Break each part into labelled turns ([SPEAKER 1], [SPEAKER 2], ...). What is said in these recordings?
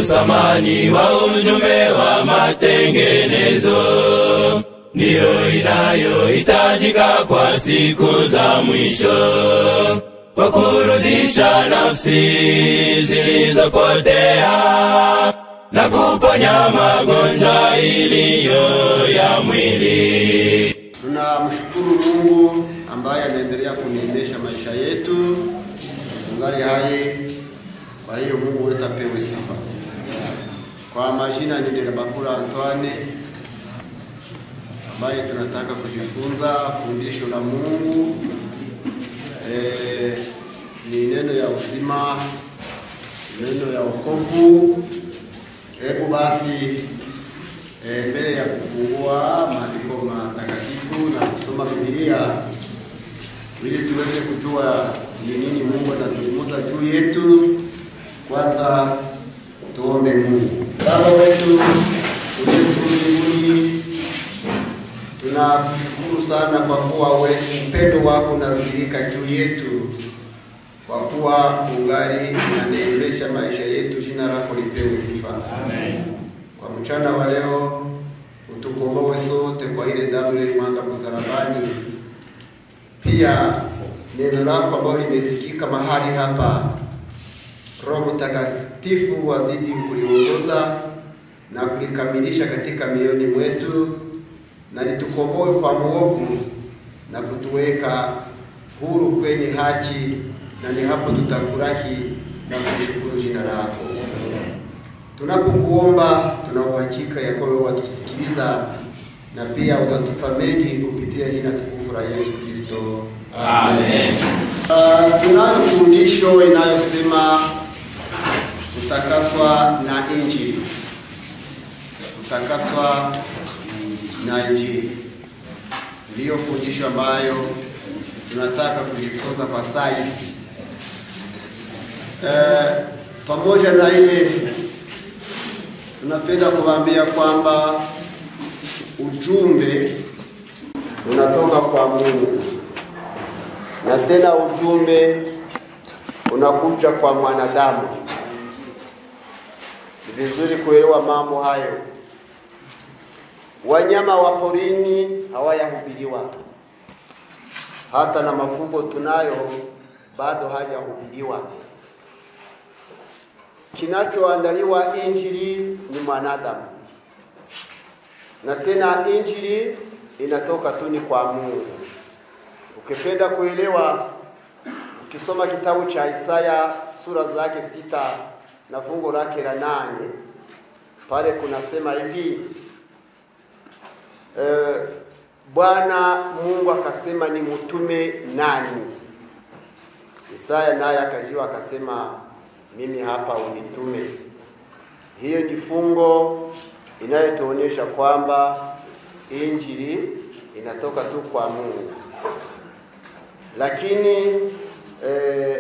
[SPEAKER 1] usamani wa ujumbe wa matengenezo ndiyo inayohitajika kwa siku za mwisho kwa kurudisha nafsi zilizopotea na kuponya magonjwa iliyo ya mwili.
[SPEAKER 2] Tunamshukuru Mungu ambaye anaendelea kuniendesha maisha yetu tungali hai. Kwa hiyo Mungu wetu apewe sifa. Kwa majina ni Derabakura Antoine ambaye tunataka kujifunza fundisho la Mungu eh, ni neno ya uzima, neno ya wokovu. Hebu basi eh, mbele ya kufungua maandiko matakatifu na kusoma Biblia ili tuweze kujua ni nini Mungu anazungumza juu yetu, kwanza tuombe Mungu. Baba wetu uliye juu mbinguni, tunakushukuru sana kwa kuwa wewe upendo wako unadhihirika juu yetu, kwa kuwa ungali unaneemesha maisha yetu. Jina lako lipewe sifa. Amen. Kwa mchana wa leo utukomboe sote kwa ile damu ilimwanga msalabani, pia neno lako ambalo limesikika mahali hapa. Roho Mtakatifu wazidi kuliongoza na kulikamilisha katika mioyoni mwetu, na litukomboe kwa mwovu na kutuweka huru kwenye haki, na ni hapo tutakuraki na kushukuru jina lako. Tunapokuomba tuna uhakika ya kwamba watusikiliza na pia utatupa mengi kupitia jina tukufu la Yesu Kristo.
[SPEAKER 1] Amen.
[SPEAKER 2] Uh, tunayo fundisho inayosema kutakaswa na Injili. Kutakaswa na Injili ndiyo fundisho ambayo tunataka kujifunza kwa saa hizi. Uh, pamoja na ile tunapenda kuwaambia kwamba ujumbe unatoka kwa Mungu na tena ujumbe unakuja kwa mwanadamu. Ni vizuri kuelewa mambo hayo. Wanyama wa porini hawayahubiriwa, hata na mafumbo tunayo bado hajahubiriwa. Kinachoandaliwa injili ni mwanadamu, na tena injili inatoka tu ni kwa Mungu. Ukipenda kuelewa, ukisoma kitabu cha Isaya sura zake sita na fungo lake la nane pale kunasema hivi e, Bwana Mungu akasema ni mtume nani? Isaya naye akajiwa akasema mimi hapa unitume. Hiyo ni fungo inayotuonyesha kwamba injili inatoka tu kwa Mungu, lakini eh,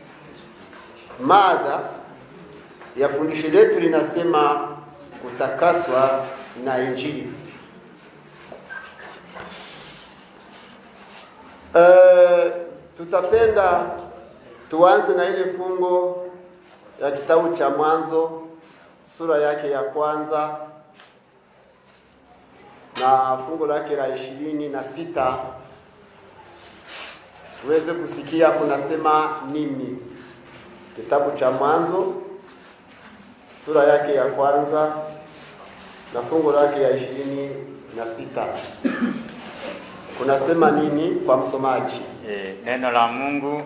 [SPEAKER 2] mada ya fundisho letu linasema kutakaswa na injili. Eh, tutapenda tuanze na ile fungo ya kitabu cha Mwanzo sura yake ya kwanza na fungo lake la ishirini na sita tuweze kusikia kunasema nini. Kitabu cha Mwanzo sura yake ya kwanza na fungo lake ya ishirini na sita kunasema nini kwa msomaji?
[SPEAKER 3] E, neno la Mungu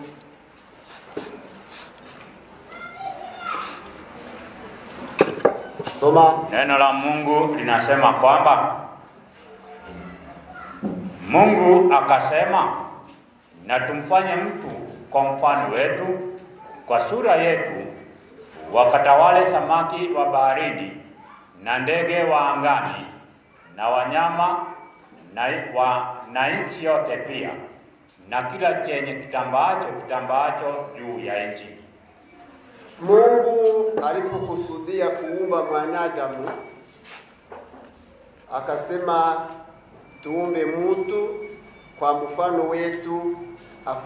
[SPEAKER 2] Soma.
[SPEAKER 3] neno la Mungu linasema kwamba Mungu akasema, na tumfanye mtu kwa mfano wetu, kwa sura yetu, wakatawale samaki wa baharini na ndege wa angani na wanyama na, wa, na nchi yote pia na kila chenye kitambaacho kitambaacho juu ya nchi.
[SPEAKER 2] Mungu alipokusudia kuumba mwanadamu akasema tuumbe mtu kwa mfano wetu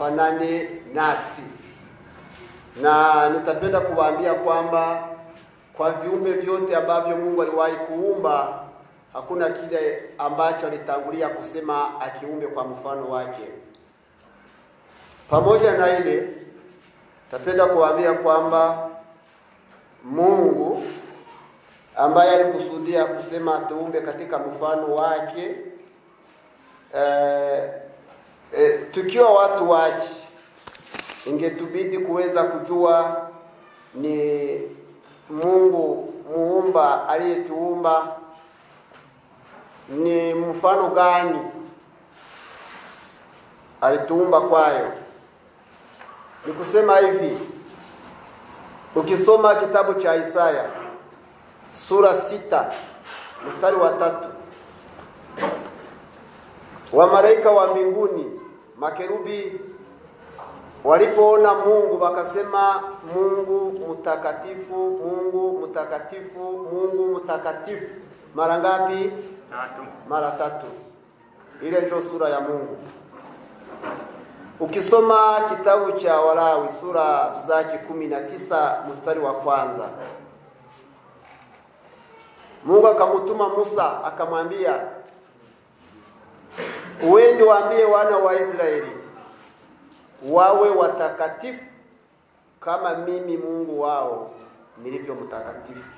[SPEAKER 2] afanane nasi, na nitapenda kuwaambia kwamba kwa viumbe vyote ambavyo Mungu aliwahi kuumba, hakuna kile ambacho alitangulia kusema akiumbe kwa mfano wake. Pamoja na ile, tapenda kuambia kwamba Mungu ambaye alikusudia kusema tuumbe katika mfano wake, eh, eh, tukiwa watu wake, ingetubidi kuweza kujua ni Mungu muumba aliyetuumba ni mfano gani alituumba kwayo. Ni kusema hivi, ukisoma kitabu cha Isaya sura sita mstari wa tatu wa malaika wa mbinguni makerubi walipoona Mungu wakasema, Mungu mtakatifu, Mungu mtakatifu, Mungu mtakatifu. Mara ngapi?
[SPEAKER 3] Tatu.
[SPEAKER 2] Mara tatu. Ile ndio sura ya Mungu. Ukisoma kitabu cha Walawi sura zake kumi na tisa mstari wa kwanza Mungu akamtuma Musa akamwambia, uende waambie wana wa Israeli wawe watakatifu kama mimi Mungu wao nilivyo mtakatifu.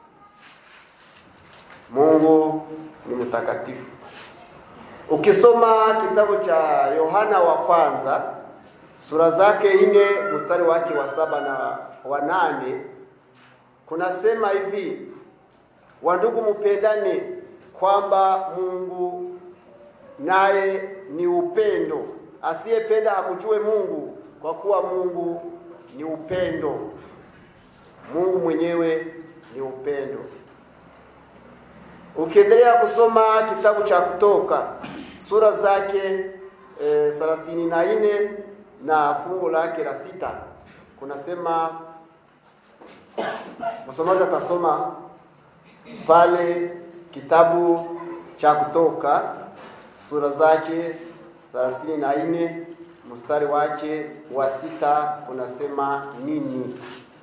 [SPEAKER 2] Mungu ni mtakatifu. Ukisoma kitabu cha Yohana wa kwanza sura zake nne mstari wake wa saba na wa nane kunasema hivi, wandugu, mupendane kwamba Mungu naye ni upendo. Asiyependa hamjue Mungu, kwa kuwa Mungu ni upendo. Mungu mwenyewe ni upendo. Ukiendelea kusoma kitabu cha Kutoka sura zake thelathini e, na nne na fungu lake la sita kunasema, msomaji atasoma pale kitabu cha Kutoka sura zake thelathini na nne mstari wake wa sita unasema nini?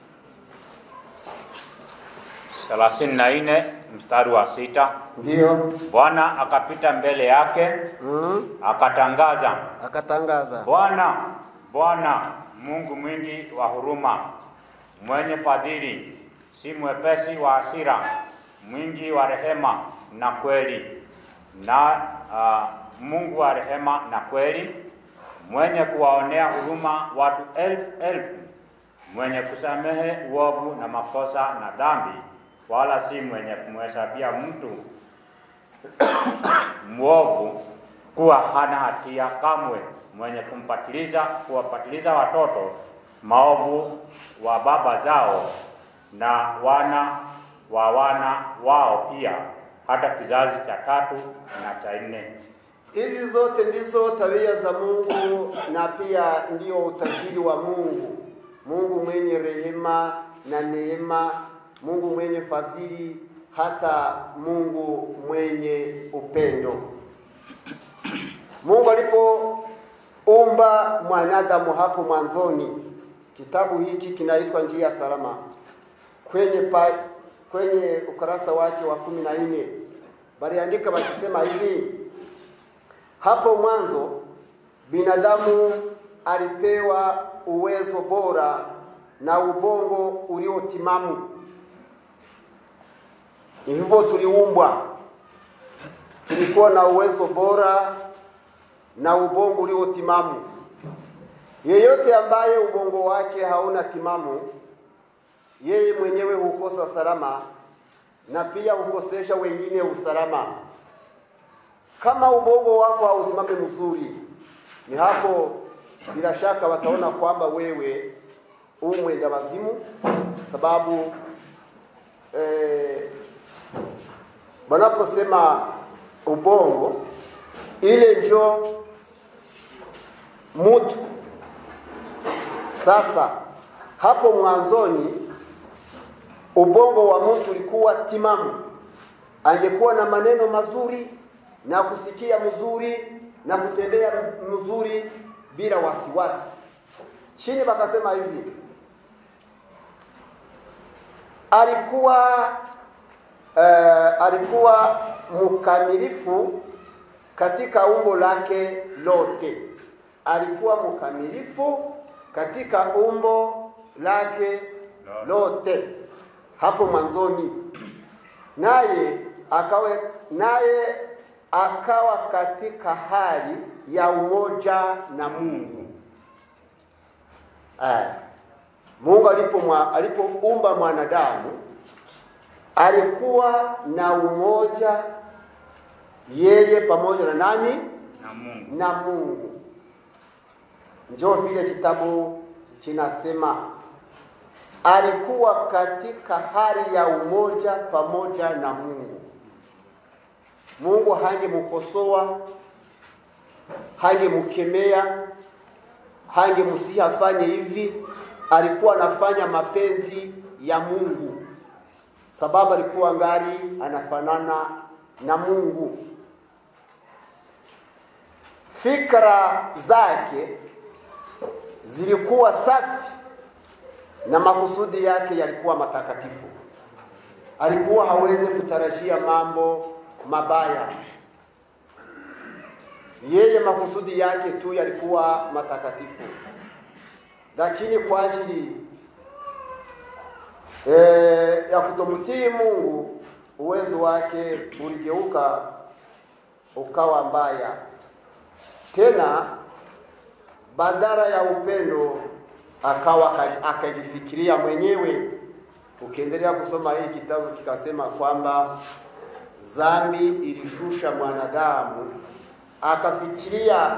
[SPEAKER 3] thelathini na nne mstari wa sita
[SPEAKER 2] Ndiyo.
[SPEAKER 3] Bwana akapita mbele yake
[SPEAKER 2] Mm.
[SPEAKER 3] akatangaza,
[SPEAKER 2] Akatangaza,
[SPEAKER 3] Bwana Bwana Mungu mwingi wa huruma, mwenye fadhili, si mwepesi wa hasira, mwingi wa rehema na kweli, na ah, Mungu wa rehema na kweli, mwenye kuwaonea huruma watu elfu elfu, mwenye kusamehe uovu na makosa na dhambi, wala si mwenye kumhesabia mtu mwovu kuwa hana hatia kamwe, mwenye kumpatiliza kuwapatiliza watoto maovu wa baba zao na wana wa wana wao pia, hata kizazi cha tatu na cha nne.
[SPEAKER 2] hizi zote ndizo tabia za Mungu na pia ndio utajiri wa Mungu. Mungu mwenye rehema na neema, Mungu mwenye fadhili, hata Mungu mwenye upendo. Mungu alipoumba mwanadamu hapo mwanzoni, kitabu hiki kinaitwa Njia ya Salama, kwenye pa, kwenye ukurasa wake wa kumi na nne baliandika wakisema hivi: hapo mwanzo binadamu alipewa uwezo bora na ubongo uliotimamu. Ni hivyo tuliumbwa, tulikuwa na uwezo bora na ubongo uliotimamu. Yeyote ambaye ubongo wake hauna timamu, yeye mwenyewe hukosa salama na pia hukosesha wengine usalama. Kama ubongo wako hausimame mzuri, ni hapo bila shaka wataona kwamba wewe u mwenda wazimu, sababu eh, wanaposema ubongo, ile njo mutu. Sasa hapo mwanzoni ubongo wa mtu ulikuwa timamu, angekuwa na maneno mazuri na kusikia mzuri na kutembea mzuri bila wasiwasi. Chini wakasema hivi, alikuwa uh, alikuwa mkamilifu katika umbo lake lote. Alikuwa mkamilifu katika umbo lake lote hapo mwanzoni, naye akawe naye akawa katika hali ya umoja na Mungu. Eh, Mungu alipoumba alipoumba mwanadamu alikuwa na umoja yeye pamoja na nani?
[SPEAKER 3] na Mungu.
[SPEAKER 2] Na Mungu. Njoo vile kitabu kinasema alikuwa katika hali ya umoja pamoja na Mungu. Mungu hangemkosoa, hangemkemea, hangemsihi afanye hivi. Alikuwa anafanya mapenzi ya Mungu, sababu alikuwa ngali anafanana na Mungu. Fikra zake zilikuwa safi na makusudi yake yalikuwa matakatifu. Alikuwa hawezi kutarajia mambo mabaya. Yeye makusudi yake tu yalikuwa matakatifu, lakini kwa ajili e, ya kutomtii Mungu, uwezo wake uligeuka ukawa mbaya. Tena badala ya upendo akawa aka- akajifikiria mwenyewe. Ukiendelea kusoma hii kitabu kikasema kwamba dhambi ilishusha mwanadamu akafikiria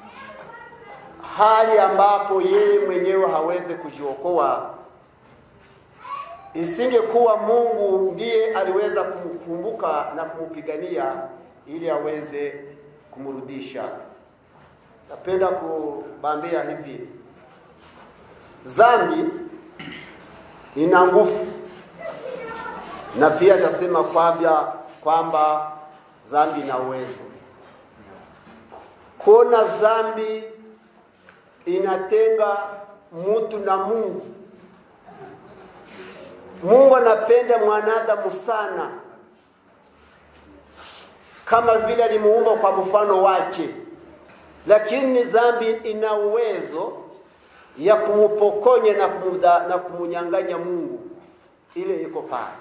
[SPEAKER 2] hali ambapo yeye mwenyewe hawezi kujiokoa. Isingekuwa Mungu ndiye aliweza kumkumbuka na kumpigania ili aweze kumrudisha. Napenda kubambia hivi, dhambi ina nguvu, na pia nasema kwamba kwamba dhambi ina uwezo. Kuona dhambi inatenga mtu na Mungu. Mungu anapenda mwanadamu sana, kama vile alimuumba kwa mfano wake, lakini dhambi ina uwezo ya kumupokonya na kumuda, na kumunyang'anya Mungu, ile iko pale.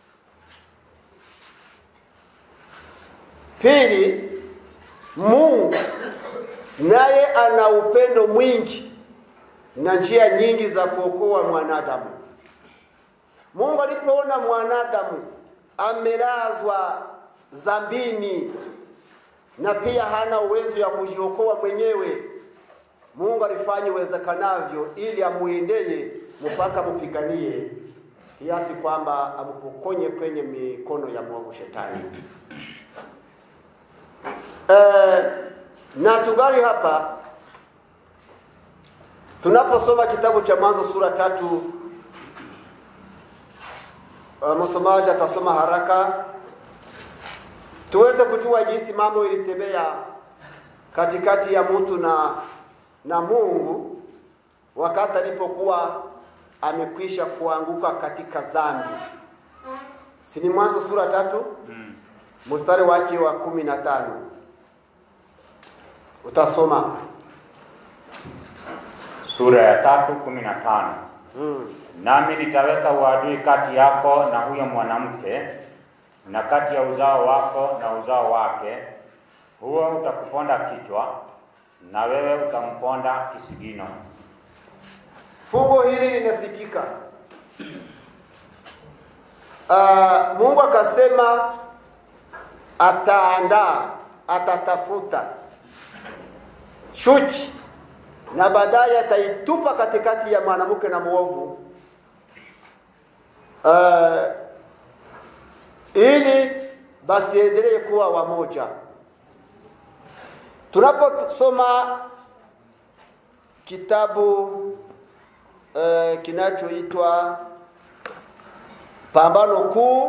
[SPEAKER 2] Pili, Mungu naye ana upendo mwingi na njia nyingi za kuokoa mwanadamu. Mungu alipoona mwanadamu amelazwa dhambini na pia hana uwezo ya kujiokoa mwenyewe, Mungu alifanya uwezekanavyo ili amuendeye mpaka mupiganie, kiasi kwamba amupokonye kwenye mikono ya mwovu shetani. Eh, na tungali hapa tunaposoma kitabu cha Mwanzo sura tatu. Uh, msomaji atasoma haraka tuweze kujua jinsi mambo ilitembea katikati ya mtu na na Mungu wakati alipokuwa amekwisha kuanguka katika dhambi. Si ni Mwanzo sura tatu mstari wake wa kumi na tano utasoma.
[SPEAKER 3] Sura ya tatu kumi na tano.
[SPEAKER 2] Mm.
[SPEAKER 3] Nami nitaweka uadui kati yako na huyo mwanamke na kati ya uzao wako na uzao wake, huo utakuponda kichwa na wewe utamponda kisigino.
[SPEAKER 2] Fungo hili linasikika. Uh, Mungu akasema ataandaa, atatafuta chuchi na baadaye ataitupa katikati ya mwanamke na mwovu uh, ili basi endelee kuwa wamoja. Tunaposoma kitabu uh, kinachoitwa Pambano Kuu,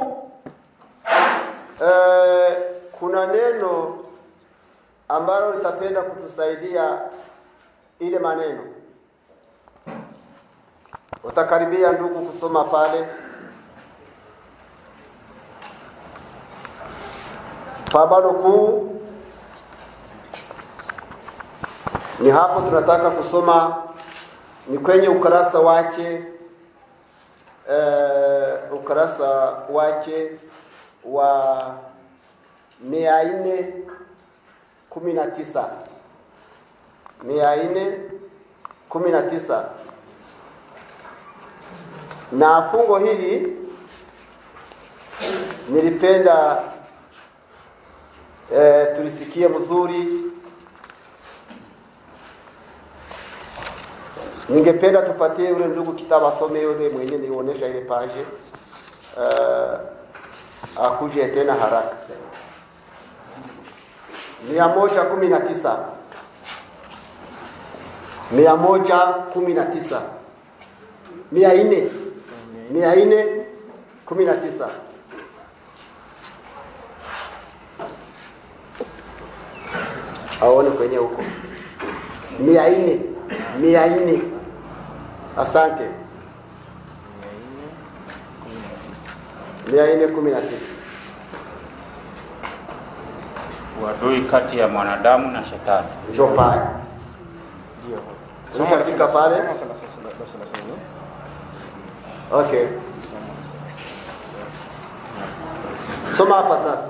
[SPEAKER 2] uh, kuna neno ambalo litapenda kutusaidia ile maneno. Utakaribia ndugu kusoma pale Pambano kuu ni hapo, tunataka kusoma ni kwenye ukarasa wake eh, ukarasa wake wa mia nne kumi na tisa mia nne kumi na tisa na fungo hili nilipenda eh, tulisikie mzuri. Ningependa tupatie yule ndugu kitabu asome yule mwenye nilionyesha ile page eh, akuje tena haraka. mia moja kumi na tisa mia moja kumi na tisa mia nne mia nne kumi na tisa aone kwenye huko mia nne mia nne asante mia nne kumi na tisa
[SPEAKER 3] Uadui kati ya mwanadamu na shetani.
[SPEAKER 2] njo pale Umeshafika pale okay soma hapa sasa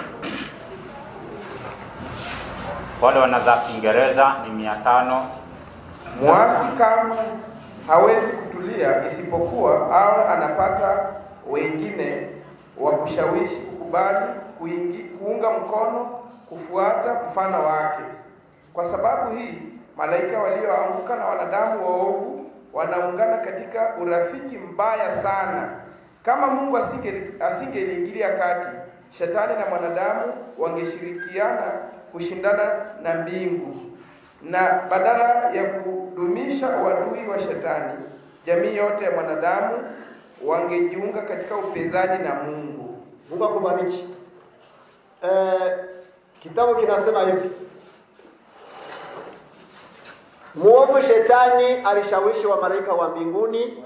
[SPEAKER 3] Wale wanadha Kiingereza ni mia tano
[SPEAKER 4] Mwasi kamwe hawezi kutulia isipokuwa awe anapata wengine wa kushawishi kukubali kuingi, kuunga mkono kufuata mfano wake. Kwa sababu hii malaika walioanguka na wanadamu waovu wanaungana katika urafiki mbaya sana. Kama Mungu asinge asingeliingilia kati, shetani na mwanadamu wangeshirikiana kushindana na mbingu na badala ya kudumisha uadui wa shetani, jamii yote ya mwanadamu wangejiunga katika upinzani na Mungu.
[SPEAKER 2] Mungu akubariki. Eh, kitabu kinasema hivi, muovu shetani alishawishi wa malaika wa mbinguni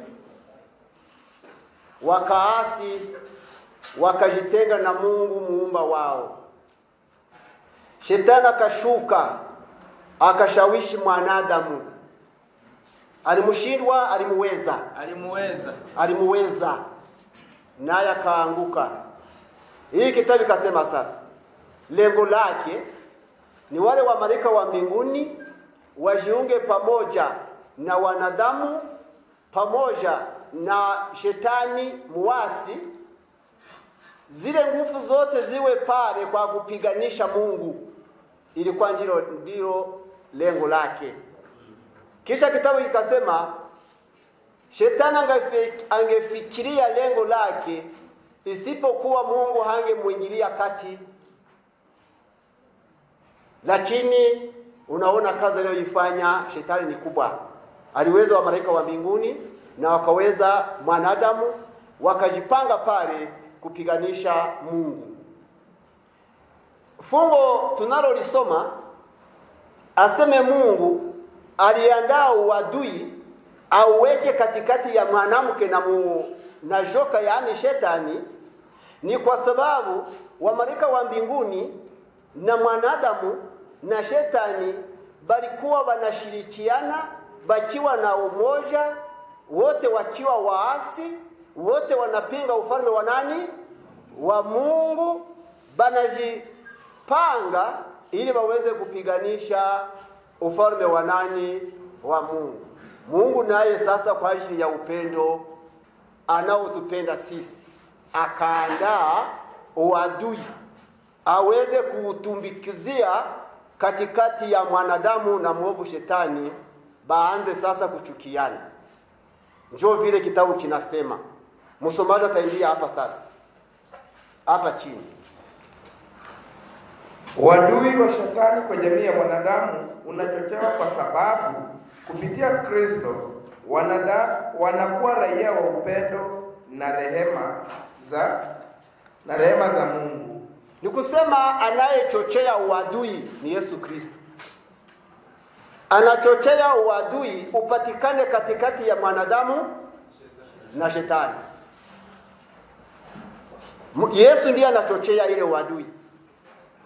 [SPEAKER 2] wakaasi, wakajitenga na Mungu muumba wao. Shetani akashuka akashawishi mwanadamu, alimshindwa, alimuweza
[SPEAKER 4] Alimuweza.
[SPEAKER 2] alimuweza naye akaanguka. Hii kitabu ikasema sasa, lengo lake ni wale wa malaika wa mbinguni wajiunge pamoja na wanadamu pamoja na shetani muasi, zile nguvu zote ziwe pale kwa kupiganisha Mungu. Ilikuwa ndilo ndilo lengo lake. Kisha kitabu kikasema Shetani angefi- angefikiria lengo lake isipokuwa Mungu hangemwingilia kati. Lakini unaona kazi aliyoifanya shetani ni kubwa. Aliweza wa malaika wa mbinguni na wakaweza mwanadamu, wakajipanga pale kupiganisha Mungu. Fungo tunalolisoma aseme Mungu aliandaa uadui auweke katikati ya mwanamke na, mu, na joka yaani shetani, ni kwa sababu wamalaika wa mbinguni na mwanadamu na shetani balikuwa wanashirikiana bakiwa na umoja, wote wakiwa waasi, wote wanapinga ufalme wa nani? Wa Mungu, banajipanga ili waweze kupiganisha ufalme wa nani? Wa Mungu. Mungu naye sasa kwa ajili ya upendo anaotupenda sisi akaandaa uadui aweze kuutumbikizia katikati ya mwanadamu na mwovu shetani, baanze sasa kuchukiana. Njoo vile kitabu kinasema, msomaji ataingia hapa sasa, hapa chini.
[SPEAKER 4] Uadui wa shetani kwa jamii ya mwanadamu unachochewa kwa sababu kupitia Kristo wanada, wanakuwa raia wa upendo na rehema za na rehema za Mungu.
[SPEAKER 2] Ni kusema anayechochea uadui ni Yesu Kristo. Anachochea uadui upatikane katikati ya mwanadamu na shetani. M- Yesu ndiye anachochea ile uadui.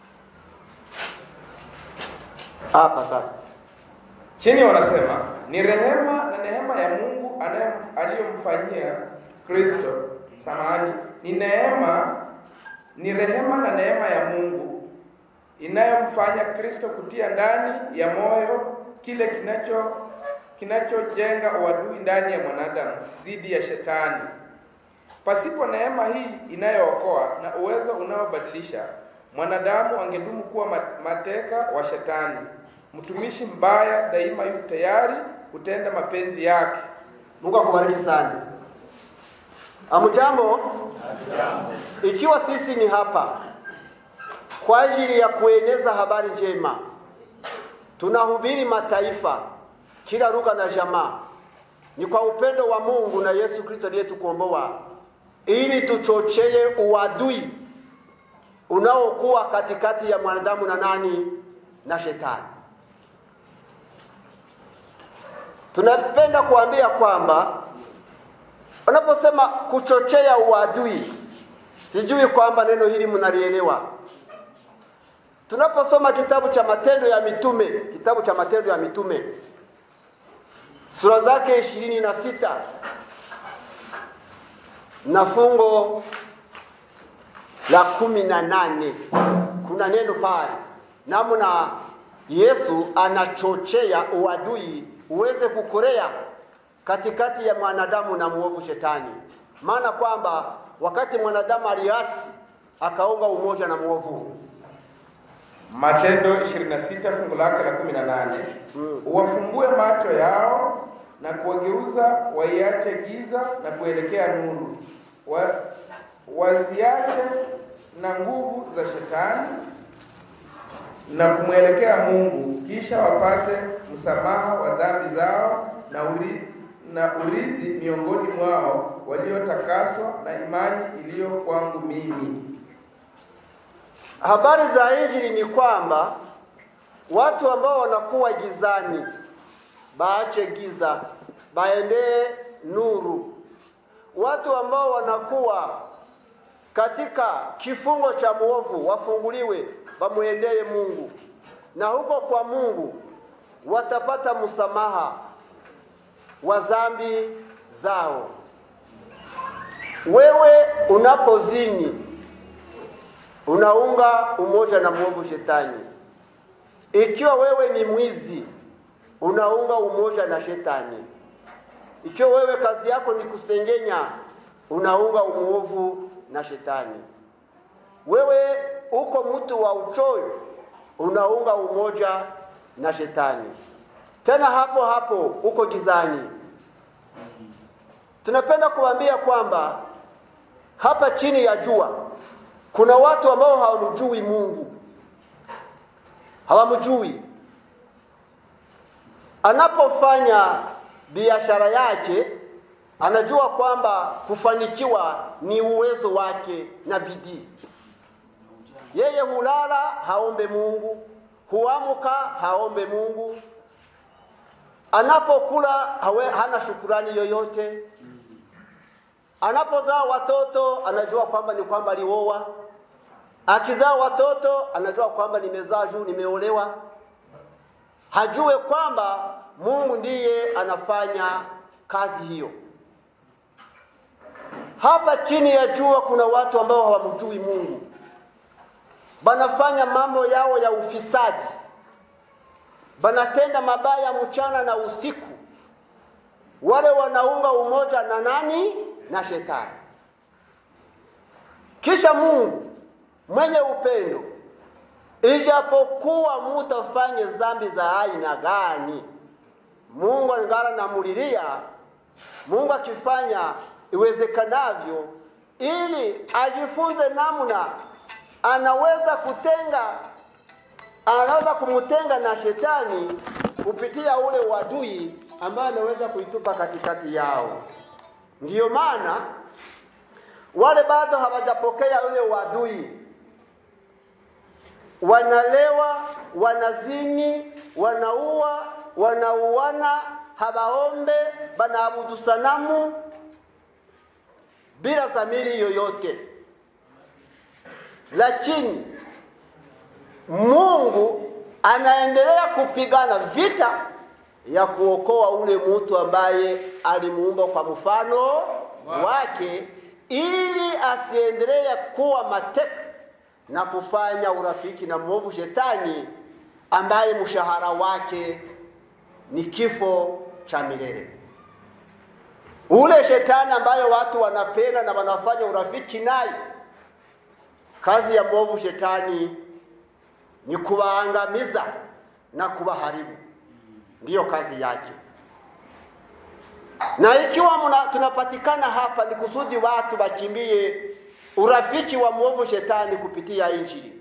[SPEAKER 2] hapa sasa.
[SPEAKER 4] Chini wanasema ni rehema na neema ya Mungu anayem- aliyomfanyia Kristo. Samahani, ni neema, ni rehema na neema ya Mungu inayomfanya Kristo kutia ndani ya moyo kile kinacho kinachojenga uadui ndani ya mwanadamu dhidi ya shetani. Pasipo neema hii inayookoa na uwezo unaobadilisha, mwanadamu angedumu kuwa ma- mateka wa shetani. Mtumishi mbaya daima yu tayari kutenda mapenzi yake.
[SPEAKER 2] Mungu akubariki sana. Amujambo? Ikiwa sisi ni hapa kwa ajili ya kueneza habari njema, tunahubiri mataifa, kila lugha na jamaa, ni kwa upendo wa Mungu na Yesu Kristo aliyetukomboa, ili tuchochee uadui unaokuwa katikati ya mwanadamu na nani na shetani. Tunapenda kuambia kwamba unaposema kuchochea uadui, sijui kwamba neno hili mnalielewa. Tunaposoma kitabu cha Matendo ya Mitume, kitabu cha Matendo ya Mitume sura zake ishirini na sita na fungo la kumi na nane kuna neno pale namna Yesu anachochea uadui uweze kukorea katikati ya mwanadamu na muovu shetani. Maana kwamba wakati mwanadamu aliasi akaunga umoja na muovu.
[SPEAKER 4] Matendo 26 fungu lake la 18,
[SPEAKER 2] Mm.
[SPEAKER 4] uwafumbue macho yao na kuwageuza waiache giza na kuelekea nuru, wa, waziache na nguvu za shetani na kumwelekea Mungu, kisha wapate msamaha wa dhambi zao na urithi, na urithi miongoni mwao waliotakaswa na imani iliyo kwangu mimi.
[SPEAKER 2] Habari za Injili ni kwamba watu ambao wanakuwa gizani baache giza, baendee nuru. Watu ambao wanakuwa katika kifungo cha muovu wafunguliwe, bamwendee Mungu, na huko kwa Mungu watapata msamaha wa dhambi zao. Wewe unapozini unaunga umoja na mwovu shetani. Ikiwa wewe ni mwizi, unaunga umoja na shetani. Ikiwa wewe kazi yako ni kusengenya, unaunga umuovu na shetani. Wewe uko mtu wa uchoyo, unaunga umoja na shetani. Tena hapo hapo uko gizani. Tunapenda kuambia kwamba hapa chini ya jua kuna watu ambao hawamjui Mungu, hawamjui. Anapofanya biashara yake, anajua kwamba kufanikiwa ni uwezo wake na bidii. Yeye hulala haombe Mungu, huamuka haombe Mungu, anapokula hawe, hana shukurani yoyote anapozaa watoto anajua kwamba ni kwamba alioa. Akizaa watoto anajua kwamba nimezaa juu nimeolewa. Hajue kwamba Mungu ndiye anafanya kazi hiyo. Hapa chini ya jua kuna watu ambao hawamjui Mungu, banafanya mambo yao ya ufisadi, banatenda mabaya mchana na usiku. Wale wanaunga umoja na nani? na shetani. Kisha Mungu mwenye upendo, ijapokuwa mtu afanye dhambi za aina gani, Mungu angala namulilia, Mungu akifanya iwezekanavyo, ili ajifunze namna anaweza kutenga, anaweza kumtenga na shetani kupitia ule uadui ambaye anaweza kuitupa katikati yao. Ndiyo maana wale bado hawajapokea ule uadui, wanalewa, wanazini, wanaua, wanauana, hawaombe, banaabudu sanamu bila dhamiri yoyote. Lakini Mungu
[SPEAKER 5] anaendelea kupigana vita ya kuokoa ule mtu ambaye alimuumba kwa mfano wake, ili asiendelee kuwa mateka na kufanya urafiki na mwovu shetani ambaye mshahara wake ni kifo cha milele. Ule shetani ambayo watu wanapenda na wanafanya urafiki naye, kazi ya mwovu shetani ni kuwaangamiza na kuwaharibu, ndiyo kazi yake. Na ikiwa muna, tunapatikana hapa ni kusudi watu wakimbie urafiki wa mwovu shetani kupitia Injili.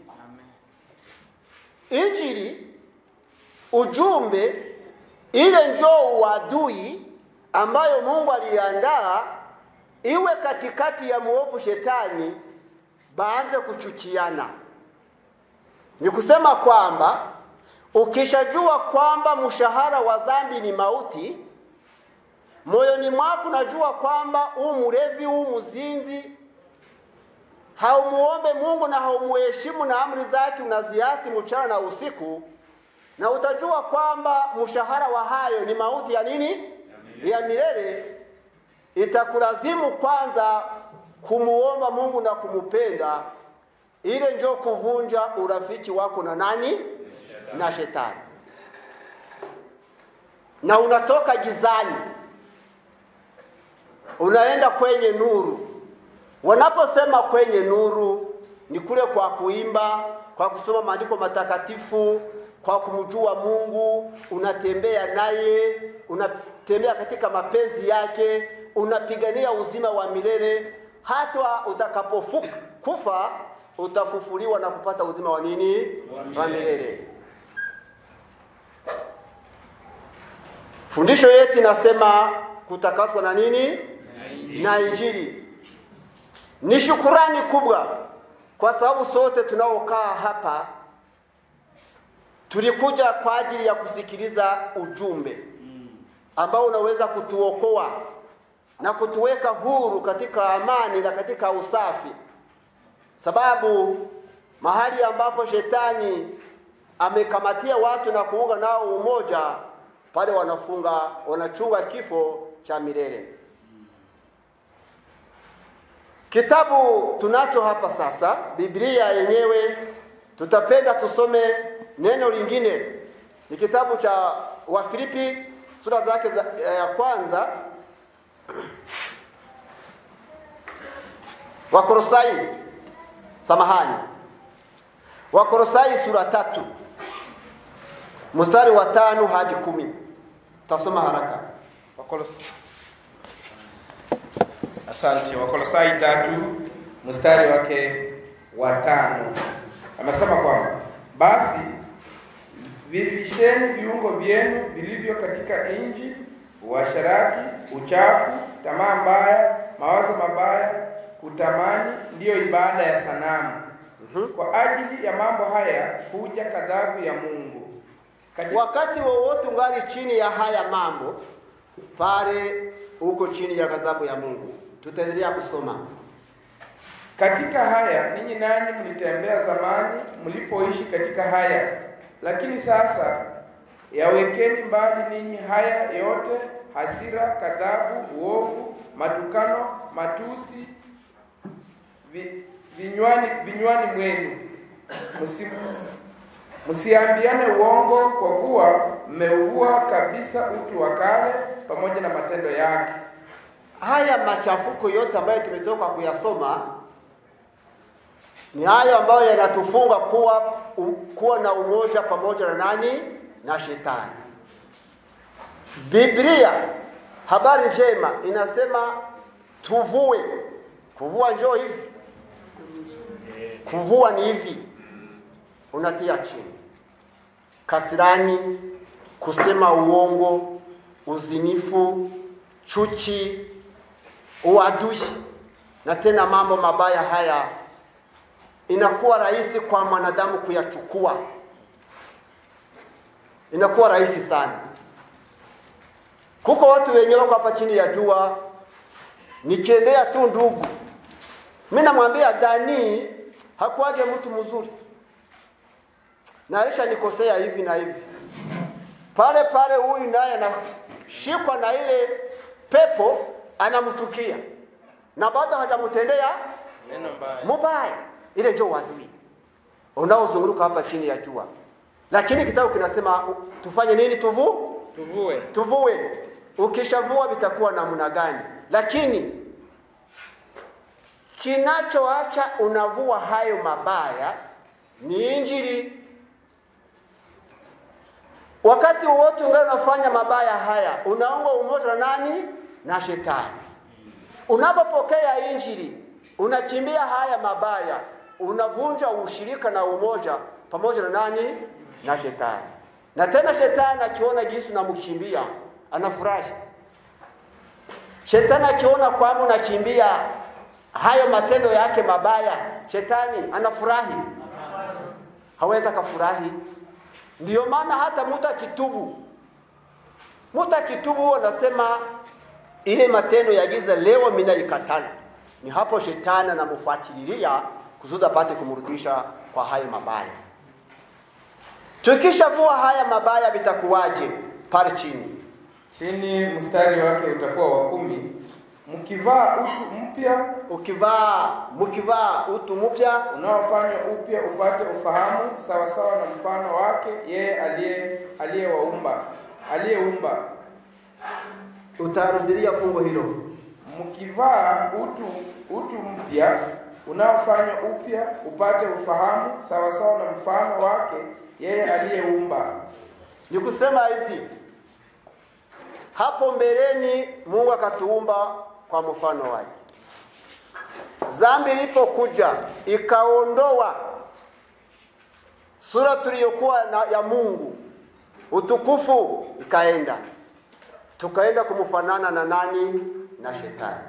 [SPEAKER 5] Injili ujumbe ile njoo uadui ambayo Mungu aliandaa iwe katikati ya mwovu shetani, baanze kuchukiana. Ni kusema kwamba ukishajua kwamba mshahara wa dhambi ni mauti, moyoni mwako unajua kwamba huu mlevi, huu mzinzi haumuombe Mungu na haumuheshimu na amri zake unaziasi mchana na usiku, na utajua kwamba mshahara wa hayo ni mauti ya nini? Ya milele. Itakulazimu kwanza kumuomba Mungu na kumupenda, ile njo kuvunja urafiki wako na nani? Na shetani, na unatoka gizani unaenda kwenye nuru. Wanaposema kwenye nuru ni kule kwa kuimba, kwa kusoma maandiko matakatifu, kwa kumjua Mungu, unatembea naye, unatembea katika mapenzi yake, unapigania uzima wa milele, hata utakapokufa utafufuliwa na kupata uzima wa nini? Wa milele. Fundisho yetu inasema kutakaswa na nini? Na Injili. Ni shukurani kubwa kwa sababu sote tunaokaa hapa tulikuja kwa ajili ya kusikiliza ujumbe ambao unaweza kutuokoa na kutuweka huru katika amani na katika usafi, sababu mahali ambapo shetani amekamatia watu na kuunga nao umoja, pale wanafunga wanachunga kifo cha milele. Kitabu tunacho hapa sasa, Biblia yenyewe, tutapenda tusome neno lingine. Ni kitabu cha Wafilipi sura zake za, ya kwanza, Wakolosai, samahani, Wakolosai sura tatu mstari wa tano hadi kumi. Tasoma haraka.
[SPEAKER 4] Wakolos... Asante. Wakolosai tatu mstari wake wa tano amesema kwamba basi vifisheni viungo vyenu vilivyo katika nchi, uasherati, uchafu, tamaa mbaya, mawazo mabaya, kutamani, ndiyo ibada ya sanamu. Kwa ajili ya mambo haya huja ghadhabu ya Mungu. Katika
[SPEAKER 5] Wakati wowote ungali chini ya haya mambo, pale uko chini ya ghadhabu ya Mungu. Tutaendelea kusoma.
[SPEAKER 4] Katika haya ninyi nanyi mlitembea zamani mlipoishi katika haya, lakini sasa yawekeni mbali ninyi haya yote: hasira, kadhabu, uovu, matukano, matusi vi, vinywani, vinywani mwenu. Msi- Msiambiane uongo, kwa kuwa mmeuvua kabisa utu wa kale pamoja na matendo yake.
[SPEAKER 5] Haya machafuko yote ambayo tumetoka kuyasoma ni hayo ambayo yanatufunga kuwa, um, kuwa na umoja pamoja na nani? Na shetani. Biblia habari njema inasema tuvue. Kuvua njoo hivi, kuvua ni hivi, unatia chini kasirani, kusema uongo, uzinifu, chuki, uadui na tena mambo mabaya haya, inakuwa rahisi kwa mwanadamu kuyachukua, inakuwa rahisi sana. Kuko watu wenye wako hapa chini ya jua, nikiendea tu ndugu, mimi namwambia Dani hakuwaje mtu mzuri, na alisha nikosea hivi na hivi. Pale pale huyu naye anashikwa na ile pepo, anamchukia na bado hajamtendea
[SPEAKER 4] Neno mbaya.
[SPEAKER 5] mubaya. Ile ndio uadui unaozunguruka hapa chini ya jua, lakini kitabu kinasema u- tufanye nini? Tuvu
[SPEAKER 4] Tuvue.
[SPEAKER 5] tuvue. Ukishavua vitakuwa namna gani? Lakini kinachoacha unavua hayo mabaya ni Injili. Wakati wote ungali unafanya mabaya haya, unaungwa umoja na nani? Na shetani. Unapopokea Injili, unakimbia haya mabaya, unavunja ushirika na umoja pamoja na nani? Na shetani. Na tena shetani akiona jinsi unamkimbia, anafurahi. Shetani akiona kwamba unakimbia hayo matendo yake mabaya, shetani anafurahi. Hawezi akafurahi. Ndiyo maana hata mtu akitubu, mtu akitubu huwa anasema ile matendo ya giza leo mimi naikatana. Ni hapo shetani anamfuatililia kusudi apate kumrudisha kwa hayo mabaya. Tukishavua haya mabaya vitakuwaje? Pale chini
[SPEAKER 4] Chini mstari wake utakuwa wa kumi. Mkivaa utu mpya
[SPEAKER 5] ukivaa mkivaa utu mpya
[SPEAKER 4] unaofanywa upya upate ufahamu sawa sawa na mfano wake yeye aliye aliyewaumba aliyeumba.
[SPEAKER 5] utarudilia fungo hilo.
[SPEAKER 4] Mkivaa utu utu mpya unaofanywa upya upate ufahamu sawa sawa na mfano wake yeye aliyeumba.
[SPEAKER 5] Ni kusema hivi, hapo mbeleni Mungu akatuumba kwa mfano wake. Dhambi ilipokuja ikaondoa sura tuliyokuwa na ya Mungu, utukufu ikaenda, tukaenda kumfanana na nani? Na shetani,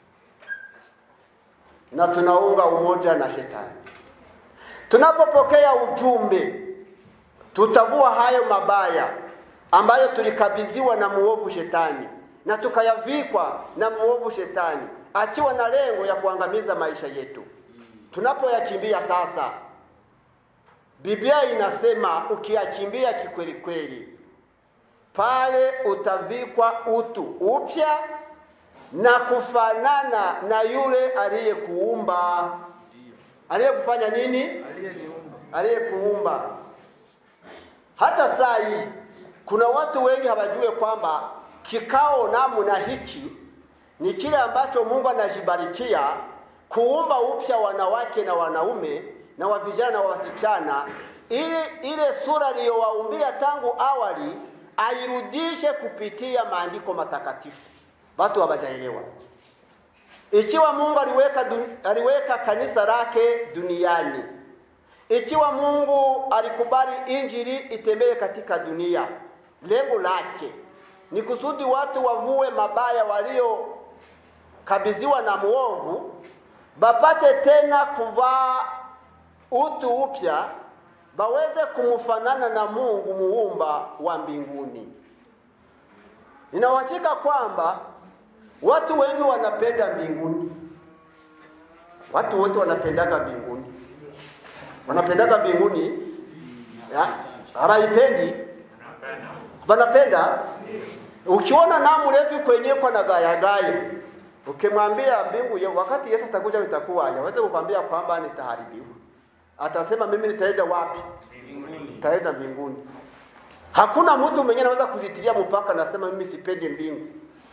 [SPEAKER 5] na tunaunga umoja na shetani. Tunapopokea ujumbe tutavua hayo mabaya ambayo tulikabidhiwa na muovu shetani na tukayavikwa na muovu shetani akiwa na lengo ya kuangamiza maisha yetu. Tunapoyakimbia sasa, Biblia inasema ukiyakimbia kikweli kweli, pale utavikwa utu upya na kufanana na yule aliyekuumba. Aliyekufanya nini? Aliyekuumba. Hata saa hii kuna watu wengi hawajue kwamba kikao namna hiki ni kile ambacho Mungu anajibarikia kuumba upya wanawake na wanaume na wa vijana na wasichana, ili ile sura aliyowaumbia tangu awali airudishe kupitia maandiko matakatifu. Watu hawajaelewa. Ikiwa Mungu aliweka, dun, aliweka kanisa lake duniani ikiwa Mungu alikubali injili itembee katika dunia, lengo lake ni kusudi watu wavue mabaya waliokabidhiwa na muovu, bapate tena kuvaa utu upya, baweze kumfanana na Mungu muumba wa mbinguni. Ninauhakika kwamba watu wengi wanapenda mbinguni, watu wote wanapendaga mbinguni wanapendaga mbinguni ya, hawaipendi wanapenda. Ukiona na mlevi kwenye kwa na gaya gaya, ukimwambia mbingu ya, wakati Yesu atakuja vitakuwa hawezi kukwambia kwamba nitaharibiwa. Atasema mimi nitaenda wapi? Nitaenda mbinguni. Hakuna mtu mwenyewe anaweza kujitilia mpaka nasema mimi sipendi mbingu.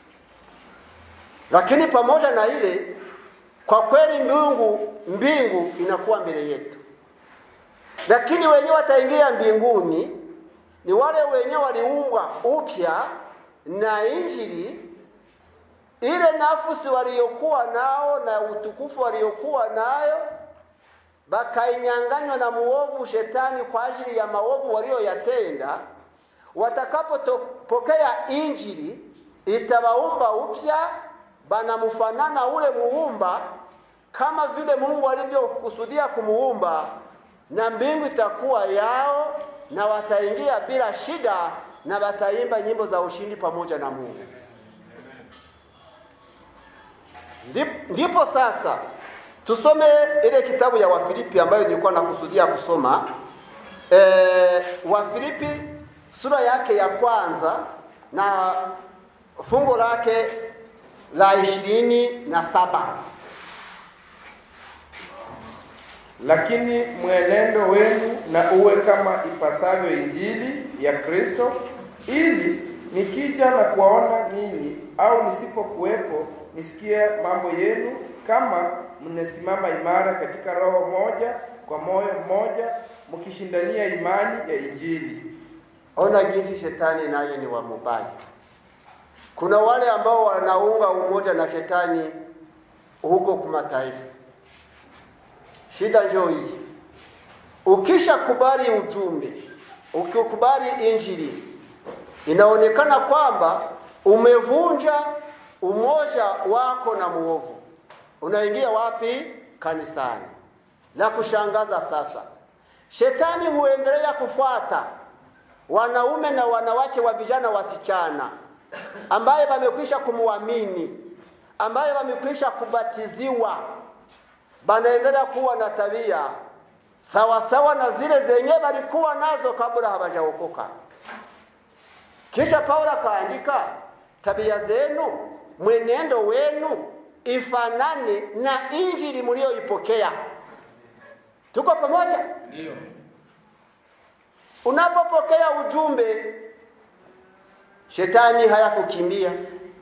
[SPEAKER 5] Lakini pamoja na ile, kwa kweli mbingu mbingu inakuwa mbele yetu lakini wenyewe wataingia mbinguni ni wale wenyewe waliumbwa upya na Injili, ile nafsi waliokuwa nao na utukufu waliokuwa nayo, bakainyanganywa na muovu shetani kwa ajili ya maovu walioyatenda. Watakapopokea Injili itawaumba upya, banamfanana ule muumba kama vile Mungu alivyokusudia kumuumba na mbingu itakuwa yao na wataingia bila shida na wataimba nyimbo za ushindi pamoja na Mungu. Ndipo sasa tusome ile kitabu ya Wafilipi ambayo nilikuwa nakusudia kusoma eh, Wafilipi sura yake ya kwanza na fungo lake la ishirini na saba.
[SPEAKER 4] Lakini mwenendo wenu na uwe kama ipasavyo Injili ya Kristo, ili nikija na kuwaona ninyi au nisipokuwepo, nisikie mambo yenu, kama mnasimama imara katika roho moja, kwa moyo mmoja, mkishindania imani ya Injili.
[SPEAKER 5] Ona jinsi shetani naye ni wa mubaya. Kuna wale ambao wanaunga umoja na shetani huko kumataifa. Shida njoo hii, ukisha kubali ujumbe, ukikubali injili, inaonekana kwamba umevunja umoja wako na muovu. Unaingia wapi? Kanisani. La kushangaza sasa, shetani huendelea kufuata wanaume na wanawake wa vijana wasichana ambaye wamekwisha kumwamini, ambaye wamekwisha kubatiziwa, banaendelea kuwa na tabia sawasawa na zile zenye walikuwa nazo kabla hawajaokoka. Kisha Paulo akaandika, tabia zenu, mwenendo wenu ifanane na injili mlioipokea. Tuko pamoja?
[SPEAKER 1] Ndio.
[SPEAKER 5] Unapopokea ujumbe, shetani hayakukimbia.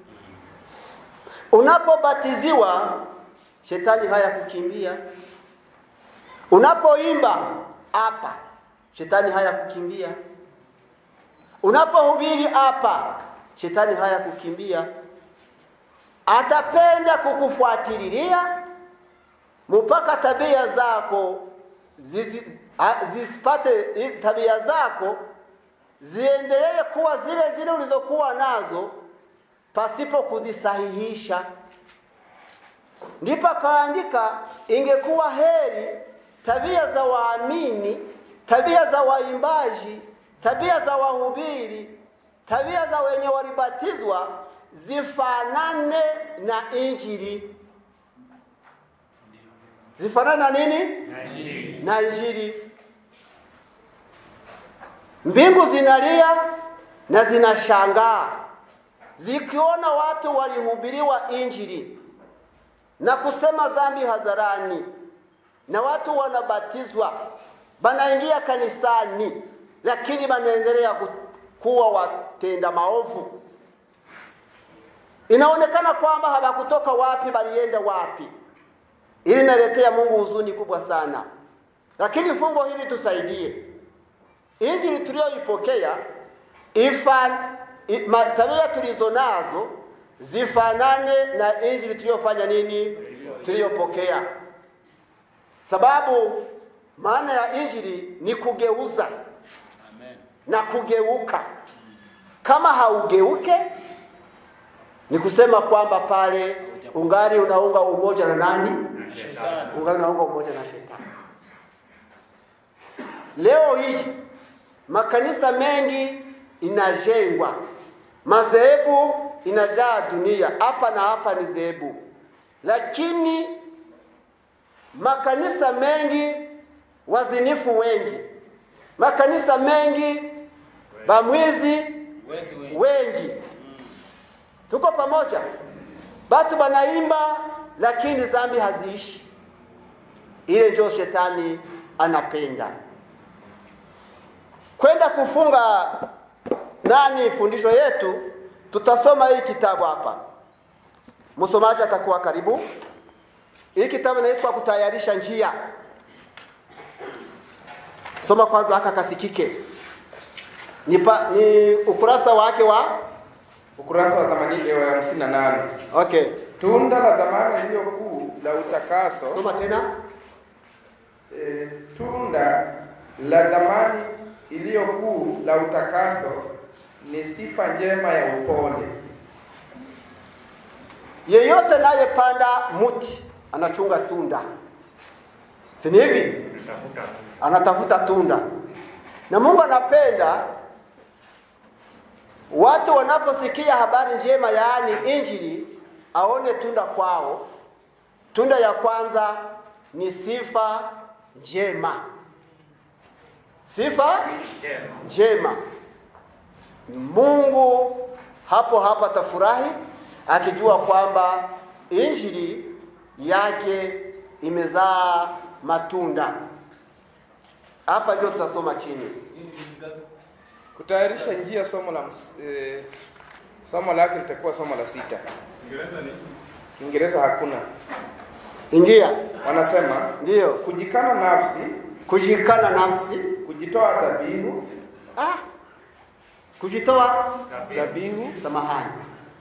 [SPEAKER 5] Unapobatiziwa, shetani hayakukimbia. Unapoimba hapa, shetani hayakukimbia. Unapohubiri hapa, shetani hayakukimbia. Atapenda kukufuatilia mpaka tabia zako zizi- a- zisipate i- tabia zako ziendelee kuwa zile zile ulizokuwa nazo pasipo kuzisahihisha. Ndipo akaandika, ingekuwa heri tabia za waamini, tabia za waimbaji, tabia za wahubiri, tabia za wenye walibatizwa zifanane na Injili. Zifanane na nini? na injili. Mbingu zinalia na zinashangaa zikiona watu walihubiriwa injili na kusema dhambi hadharani, na watu wanabatizwa, banaingia kanisani, lakini banaendelea ku- kuwa watenda maovu. Inaonekana kwamba hawakutoka wapi, balienda wapi. Ili naletea Mungu huzuni kubwa sana. Lakini fungo hili tusaidie, injili tuliyoipokea ifa i- ma- tabia tulizo nazo zifanane na injili tuliyofanya nini, tuliyopokea. Sababu maana ya injili ni kugeuza na kugeuka. Kama haugeuke, ni kusema kwamba pale ungali unaunga umoja na nani? Ungali unaunga umoja na shetani. Leo hii makanisa mengi inajengwa, madhehebu inajaa dunia, hapa na hapa ni dhehebu, lakini makanisa mengi wazinifu wengi, makanisa mengi bamwizi
[SPEAKER 1] Wezi wengi.
[SPEAKER 5] wengi. Tuko pamoja? Batu banaimba lakini zambi haziishi. Ile ndio shetani anapenda. Kwenda kufunga nani fundisho yetu, tutasoma hii kitabu hapa. Msomaji atakuwa karibu. Hii kitabu inaitwa kutayarisha njia. Soma kwanza haka kasikike. Ni, pa, ni ukurasa wake wa
[SPEAKER 4] Ukurasa wa 58.
[SPEAKER 5] okay.
[SPEAKER 4] Tunda la dhamana iliyo kuu la utakaso
[SPEAKER 5] Soma tena.
[SPEAKER 4] e, tunda la dhamani iliyo kuu la utakaso ni sifa njema ya upole.
[SPEAKER 5] Yeyote anayepanda mti anachunga tunda, si ni hivi? Anatafuta tunda, na Mungu anapenda watu wanaposikia habari njema, yaani injili, aone tunda kwao. Tunda ya kwanza ni sifa njema. sifa njema. Mungu hapo hapo atafurahi akijua kwamba injili yake imezaa matunda. Hapa ndio tutasoma chini.
[SPEAKER 4] Kutayarisha njia, somo la ms- eh, somo lake litakuwa somo la sita. Kiingereza hakuna.
[SPEAKER 5] Ingia,
[SPEAKER 4] Wanasema
[SPEAKER 5] ndiyo
[SPEAKER 4] kujikana nafsi,
[SPEAKER 5] kujikana nafsi,
[SPEAKER 4] kujitoa dhabihu,
[SPEAKER 5] ah, kujitoa
[SPEAKER 4] dhabihu
[SPEAKER 5] samahani.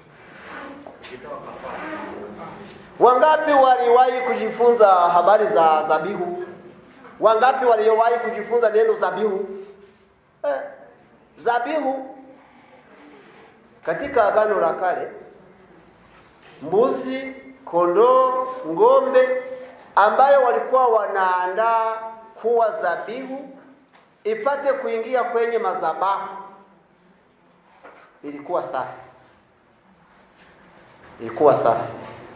[SPEAKER 5] Wangapi waliwahi kujifunza habari za dhabihu? Wangapi waliowahi kujifunza neno dhabihu? Eh, dhabihu katika Agano la Kale, mbuzi, kondoo, ng'ombe ambayo walikuwa wanaandaa kuwa dhabihu ipate kuingia kwenye madhabahu, ilikuwa safi, ilikuwa safi.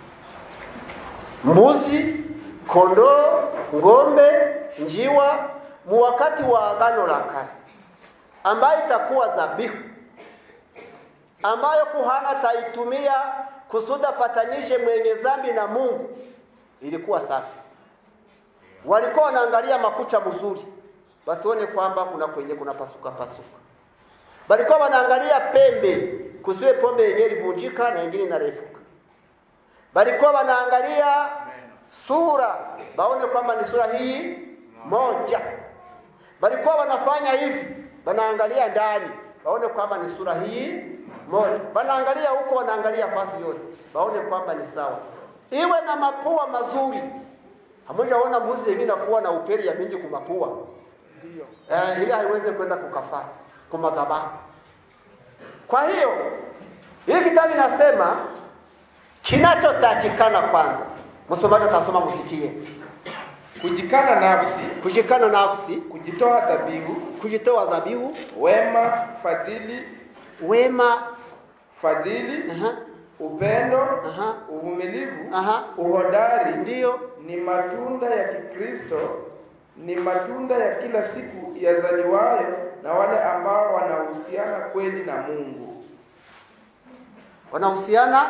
[SPEAKER 5] Mbuzi, kondoo, ng'ombe, njiwa mu wakati wa Agano la Kale, ambayo itakuwa dhabihu ambayo kuhani ataitumia kusudi apatanishe mwenye dhambi na Mungu, ilikuwa safi. Walikuwa wanaangalia makucha mzuri, basione kwamba kuna kwenye kuna pasuka pasuka. Walikuwa wanaangalia pembe, kusiwe pombe yenyewe ilivunjika na ingine inarefuka. Walikuwa wanaangalia sura, baone kwamba ni sura hii moja. Walikuwa wanafanya hivi, wanaangalia ndani, baone kwamba ni sura hii moja. Wanaangalia huko, wanaangalia fasi yote, baone kwamba ni sawa. Iwe na mapua mazuri. Hamujaona mbuzi yenyewe kuwa na uperi ya mingi kumapua eh, ili haiweze kwenda kukafara kumadhabahu. Kwa hiyo hii kitabu inasema kinachotakikana kwanza, msomaji atasoma msikie,
[SPEAKER 4] kujikana nafsi,
[SPEAKER 5] kushikana nafsi,
[SPEAKER 4] kujitoa dhabihu,
[SPEAKER 5] kujitoa dhabihu,
[SPEAKER 4] wema, fadhili,
[SPEAKER 5] wema,
[SPEAKER 4] fadhili,
[SPEAKER 5] aha,
[SPEAKER 4] upendo,
[SPEAKER 5] aha,
[SPEAKER 4] uvumilivu,
[SPEAKER 5] aha,
[SPEAKER 4] uhodari
[SPEAKER 5] ndiyo
[SPEAKER 4] ni matunda ya Kikristo, ni matunda ya kila siku yazaliwayo na wale ambao wanahusiana kweli na Mungu.
[SPEAKER 5] wanahusiana,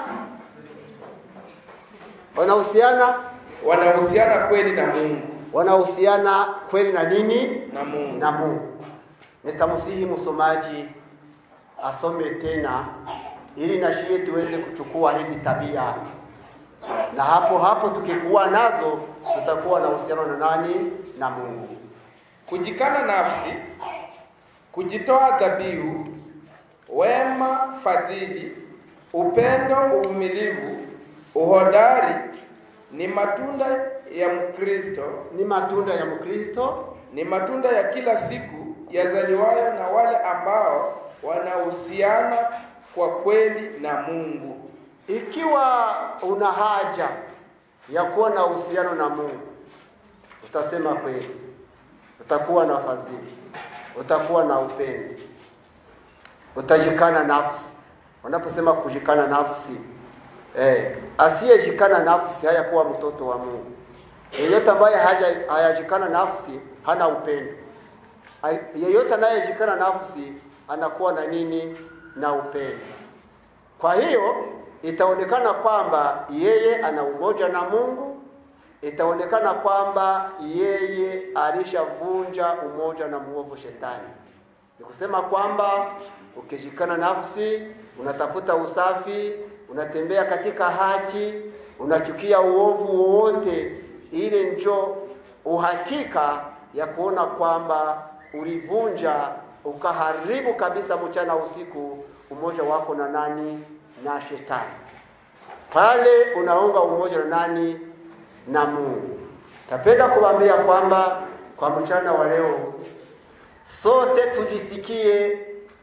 [SPEAKER 5] wanahusiana,
[SPEAKER 4] Wanahusiana kweli na Mungu
[SPEAKER 5] wanahusiana kweli na nini?
[SPEAKER 4] na Mungu.
[SPEAKER 5] na Mungu. Nitamsihi msomaji asome tena ili na shie tuweze kuchukua hizi tabia, na hapo hapo tukikuwa nazo tutakuwa na uhusiano na nani? Na Mungu.
[SPEAKER 4] Kujikana nafsi, kujitoa dhabihu, wema, fadhili, upendo, uvumilivu, uhodari ni matunda ya Mkristo,
[SPEAKER 5] Ni matunda ya Mkristo,
[SPEAKER 4] ni matunda ya kila siku yazaliwayo na wale ambao wanahusiana kwa kweli na Mungu.
[SPEAKER 5] ikiwa una haja ya kuwa na uhusiano na Mungu, utasema kweli, utakuwa na fadhili, utakuwa na upendo, utajikana nafsi. Unaposema kujikana nafsi, eh, asiyejikana nafsi hayakuwa mtoto wa Mungu. Yeyote ambaye haja hayajikana nafsi hana upendo. Ay- Yeyote anayejikana nafsi anakuwa na nini? Na upendo. Kwa hiyo itaonekana kwamba yeye ana umoja na Mungu, itaonekana kwamba yeye alishavunja umoja na muovu shetani. Ni kusema kwamba ukijikana nafsi, unatafuta usafi, unatembea katika haki, unachukia uovu wowote, ile njo uhakika ya kuona kwamba ulivunja ukaharibu kabisa mchana usiku umoja wako na nani? Na shetani. Pale unaunga umoja na nani? Na Mungu. Tapenda kuwaambia kwamba kwa mchana wa leo sote tujisikie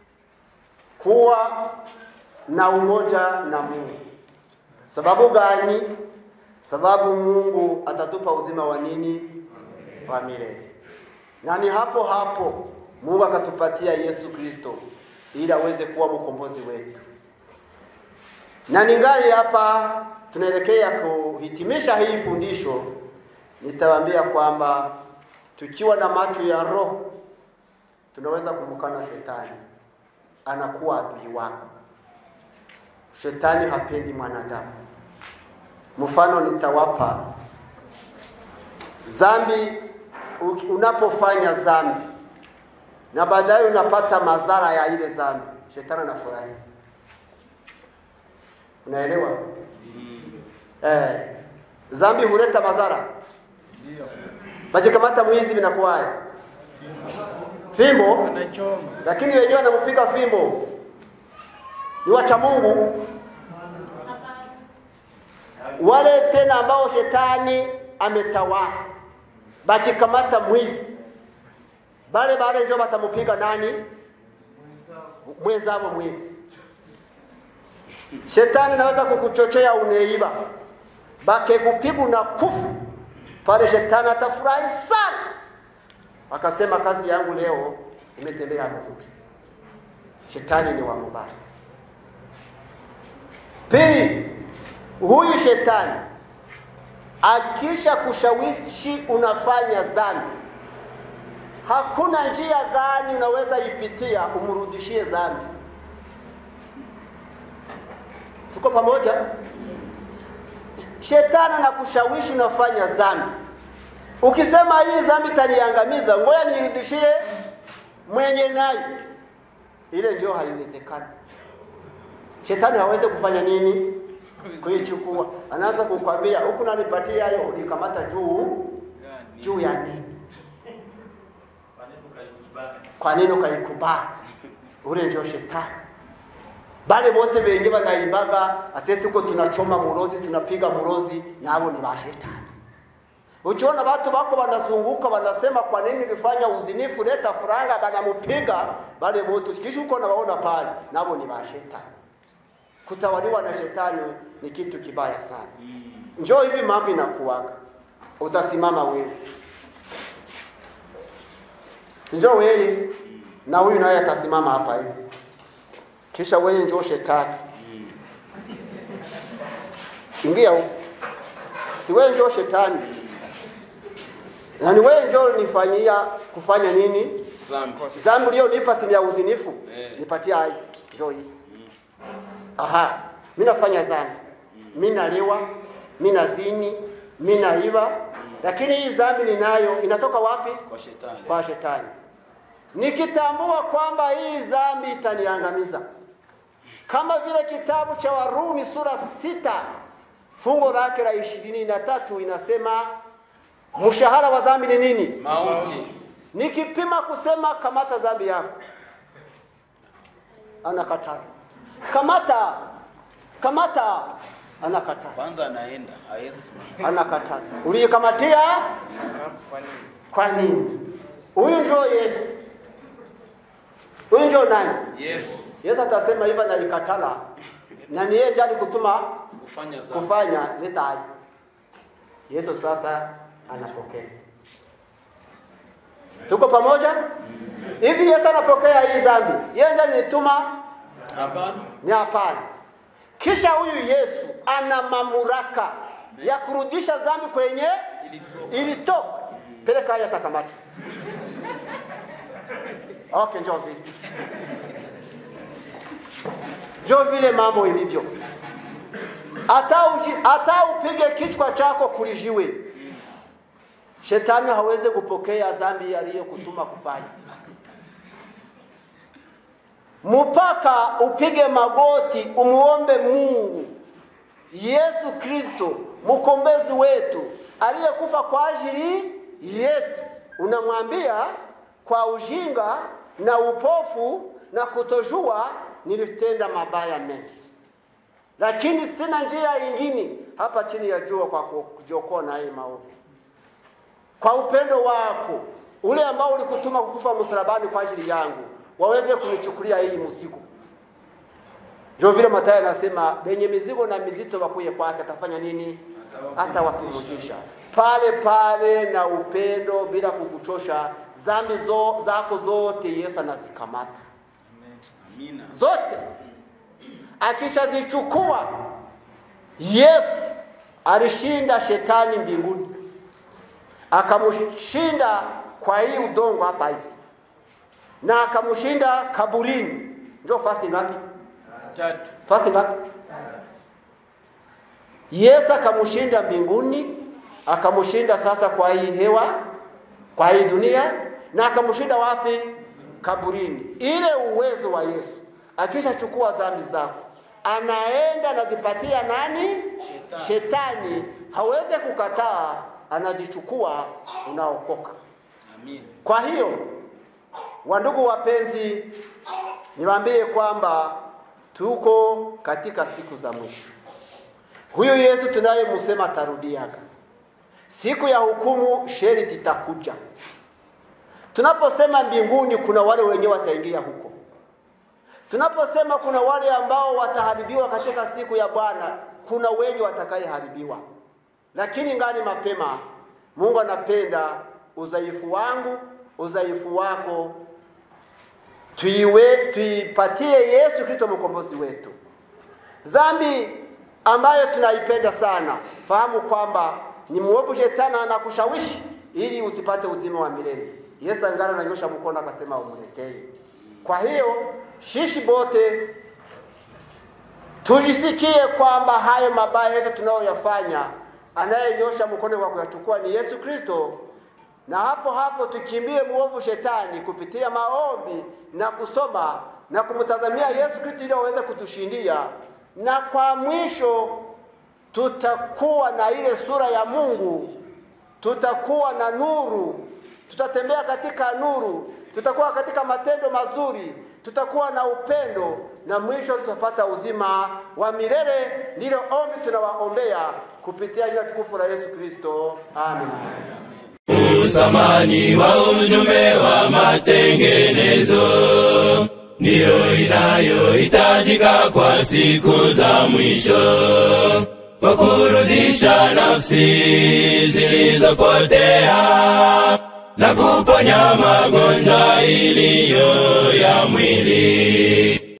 [SPEAKER 5] kuwa na umoja na Mungu. Sababu gani? Sababu Mungu atatupa uzima wa nini? Wa milele. Na ni hapo hapo Mungu akatupatia Yesu Kristo ili aweze kuwa mkombozi wetu. Na ningali hapa tunaelekea kuhitimisha hii fundisho, nitawaambia kwamba tukiwa na macho ya roho tunaweza kumkana shetani, anakuwa adui wako. Shetani hapendi mwanadamu. Mfano nitawapa zambi, uki- unapofanya zambi na baadaye unapata madhara ya ile zambi, shetani anafurahi. Unaelewa? Eh, zambi huleta madhara. Bajikamata mwizi vinakuwaje? Fimbo,
[SPEAKER 4] Anachoma.
[SPEAKER 5] lakini wenyewe wanampiga fimbo. Ni wacha Mungu wale tena ambao shetani ametawala, bachikamata mwizi bale bale njo batamupiga nani? Mwenzavo mwizi. Shetani anaweza kukuchochea uneiba, bakekupigu na kufu pale, shetani atafurahi sana, akasema kazi yangu leo imetembea vizuri. Shetani ni wa mubaya. Pili, huyu shetani akisha kushawishi unafanya dhambi, hakuna njia gani unaweza ipitia umrudishie dhambi. Tuko pamoja? Shetani anakushawishi unafanya dhambi, ukisema hii dhambi taniangamiza, ngoja nirudishie mwenye nayo, ile ndio haiwezekani. Shetani hawezi kufanya nini? Kuichukua. Anaanza kukwambia huku nanipatia hayo, ulikamata juu juu ya nini? Kwa nini ukaikubali? Ule ndio shetani. Bale bote bengi banaimbaga ase tuko tunachoma murozi tunapiga murozi, nabo ni ba shetani. Ukiona watu wako wanazunguka wanasema kwa nini nilifanya uzinifu, leta furanga, banamupiga bale bote, kisha uko nawaona pale, nabo ni ba shetani. Kutawaliwa na shetani ni kitu kibaya sana. Njoo hivi mambo inakuwaga, utasimama wewe, si njoo wewe na huyu naye atasimama hapa hivi, kisha wewe njoo shetani, ingia huko, si wewe njoo shetani, na ni wewe njoo nifanyia kufanya nini?
[SPEAKER 1] Zambi.
[SPEAKER 5] Zambi ulionipa si ya uzinifu,
[SPEAKER 1] Eh.
[SPEAKER 5] nipatia hai, njoo hii. Aha, mimi nafanya dhambi, mimi nalewa, mimi nazini, mimi naiba, lakini hii dhambi ninayo inatoka wapi?
[SPEAKER 1] Kwa shetani.
[SPEAKER 5] Kwa shetani. Nikitambua kwamba hii dhambi itaniangamiza, kama vile kitabu cha Warumi sura sita fungo lake la ishirini na tatu inasema mshahara wa dhambi ni nini?
[SPEAKER 1] Mauti.
[SPEAKER 5] Nikipima kusema kamata dhambi yako, anakataa. Kamata, kamata, anakataa,
[SPEAKER 1] Kwanza anaenda, hawezi simama.
[SPEAKER 5] anakataa. Uliikamatia
[SPEAKER 4] Kwa nini?
[SPEAKER 5] kwa nini? Huyu ndio Yesu. Huyu ndio nani?
[SPEAKER 1] Yesu
[SPEAKER 5] Yesu atasema hivi, nalikatala na ni yeye ndiye alikutuma
[SPEAKER 1] kufanya zambi.
[SPEAKER 5] kufanya leta aje. Yesu sasa anapokea. Tuko pamoja? Hivi Yesu anapokea hii dhambi? Yeye ndiye alinituma?
[SPEAKER 1] Hapana.
[SPEAKER 5] Ni hapana. Kisha huyu Yesu ana mamlaka ya kurudisha dhambi kwenye
[SPEAKER 1] Ilitoka.
[SPEAKER 5] ilitoka. Peleka haya atakamata. Okay, njoo vile. Njoo vile mambo ilivyo. Hata uji, hata upige kichwa chako kulijiwe. Shetani hawezi kupokea dhambi aliyokutuma kufanya. Mpaka upige magoti umuombe Mungu Yesu Kristo mkombezi wetu aliyekufa kwa ajili yetu. Unamwambia kwa ujinga na upofu na kutojua, nilitenda mabaya mengi, lakini sina njia ingine hapa chini ya jua kwa kujiokoa na hii maovu. Kwa upendo wako ule ambao ulikutuma kukufa msalabani kwa ajili yangu, waweze kunichukulia hii mzigo. Ndio vile Mathayo anasema benye mizigo na mizito wakuye kwake, atafanya nini? Atawapumzisha pale pale na upendo, bila kukuchosha. Dhambi zo, zako zote Yesu anazikamata
[SPEAKER 1] Amina.
[SPEAKER 5] zote, akishazichukua Yesu alishinda shetani mbinguni, akamshinda kwa hii udongo hapa hivi, na akamshinda kaburini. Ndio fasi ngapi?
[SPEAKER 1] Tatu.
[SPEAKER 5] Fasi ngapi? Yesu akamshinda mbinguni, akamshinda sasa kwa hii hewa, kwa hii dunia, na akamshinda wapi? Kaburini. Ile uwezo wa Yesu akishachukua dhambi zako, anaenda anazipatia nani?
[SPEAKER 1] Shetani.
[SPEAKER 5] Shetani hawezi kukataa, anazichukua, unaokoka.
[SPEAKER 1] Amin.
[SPEAKER 5] Kwa hiyo wandugu wapenzi, niwaambie kwamba tuko katika siku za mwisho. Huyu Yesu tunayemsema tarudiaga, siku ya hukumu sheriti itakuja. Tunaposema mbinguni, kuna wale wenyewe wataingia huko. Tunaposema kuna wale ambao wataharibiwa katika siku ya Bwana, kuna wengi watakayeharibiwa, lakini ngani mapema. Mungu anapenda udhaifu wangu, udhaifu wako, tuiwe tuipatie Yesu Kristo mkombozi wetu. Dhambi ambayo tunaipenda sana, fahamu kwamba ni mwovu shetani anakushawishi ili usipate uzima wa milele. Yesu angara ananyosha mkono akasema umletee. Kwa hiyo shishi bote tujisikie kwamba hayo mabaya yote tunayoyafanya, anayenyosha mkono kwa kuyachukua ni Yesu Kristo, na hapo hapo tukimbie muovu shetani kupitia maombi na kusoma na kumtazamia Yesu Kristo ili aweze kutushindia, na kwa mwisho tutakuwa na ile sura ya Mungu, tutakuwa na nuru, tutatembea katika nuru, tutakuwa katika matendo mazuri, tutakuwa na upendo na mwisho tutapata uzima wa milele. Ndilo ombi tunawaombea kupitia jina tukufu la Yesu Kristo, amen.
[SPEAKER 6] Usamani wa ujumbe wa matengenezo ndiyo inayohitajika kwa siku za mwisho, kwa kurudisha nafsi zilizopotea na kuponya magonjwa iliyo ya mwili.